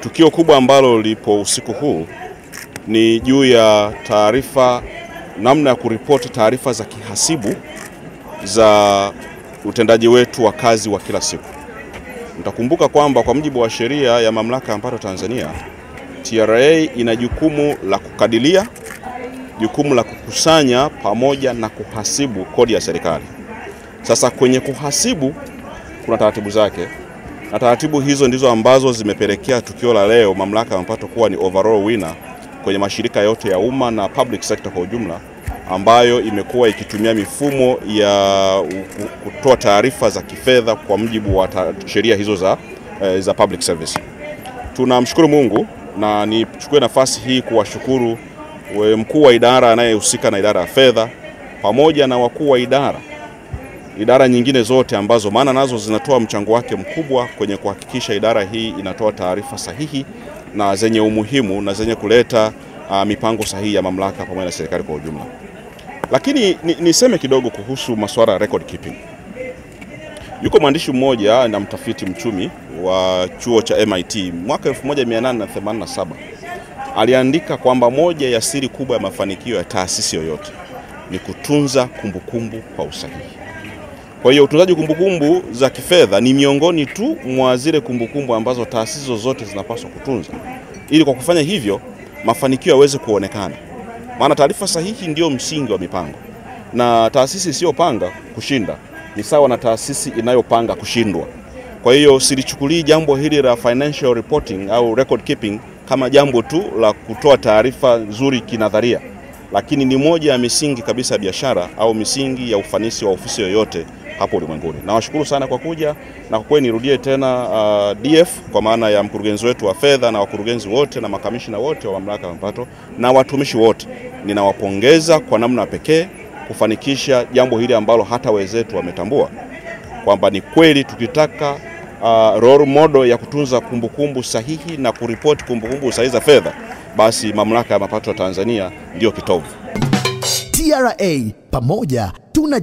Tukio kubwa ambalo lipo usiku huu ni juu ya taarifa, namna ya kuripoti taarifa za kihasibu za utendaji wetu wa kazi wa kila siku. Mtakumbuka kwamba kwa mujibu wa sheria ya Mamlaka ya Mapato Tanzania, TRA ina jukumu la kukadiria, jukumu la kukusanya pamoja na kuhasibu kodi ya serikali. Sasa kwenye kuhasibu kuna taratibu zake na taratibu hizo ndizo ambazo zimepelekea tukio la leo Mamlaka ya Mapato kuwa ni overall winner kwenye mashirika yote ya umma na public sector kwa ujumla, ambayo imekuwa ikitumia mifumo ya kutoa taarifa za kifedha kwa mujibu wa sheria hizo za, eh, za public service. Tunamshukuru Mungu na nichukue nafasi hii kuwashukuru mkuu wa idara anayehusika na idara ya fedha pamoja na wakuu wa idara idara nyingine zote ambazo maana nazo zinatoa mchango wake mkubwa kwenye kuhakikisha idara hii inatoa taarifa sahihi na zenye umuhimu na zenye kuleta uh, mipango sahihi ya mamlaka pamoja na serikali kwa ujumla. Lakini niseme ni kidogo kuhusu masuala ya record keeping. Yuko mwandishi mmoja na mtafiti mchumi wa chuo cha MIT mwaka 1887 aliandika kwamba moja ya siri kubwa ya mafanikio ya taasisi yoyote ni kutunza kumbukumbu kwa usahihi. Kwa hiyo utunzaji kumbukumbu za kifedha ni miongoni tu mwa zile kumbukumbu ambazo taasisi zozote zinapaswa kutunza, ili kwa kufanya hivyo mafanikio yaweze kuonekana, maana taarifa sahihi ndio msingi wa mipango, na taasisi isiyopanga kushinda ni sawa na taasisi inayopanga kushindwa. Kwa hiyo silichukulii jambo hili la financial reporting au record keeping kama jambo tu la kutoa taarifa nzuri kinadharia, lakini ni moja ya misingi kabisa ya biashara au misingi ya ufanisi wa ofisi yoyote hapo ulimwenguni. Nawashukuru sana kwa kuja na kwa kweli nirudie tena uh, DF kwa maana ya mkurugenzi wetu wa fedha na wakurugenzi wote na makamishina wote wa mamlaka ya mapato na watumishi wote, ninawapongeza kwa namna pekee kufanikisha jambo hili ambalo hata wenzetu wametambua kwamba ni kweli tukitaka uh, role model ya kutunza kumbukumbu sahihi na kuripoti kumbukumbu sahihi za fedha, basi mamlaka ya mapato ya Tanzania ndiyo kitovu. TRA pamoja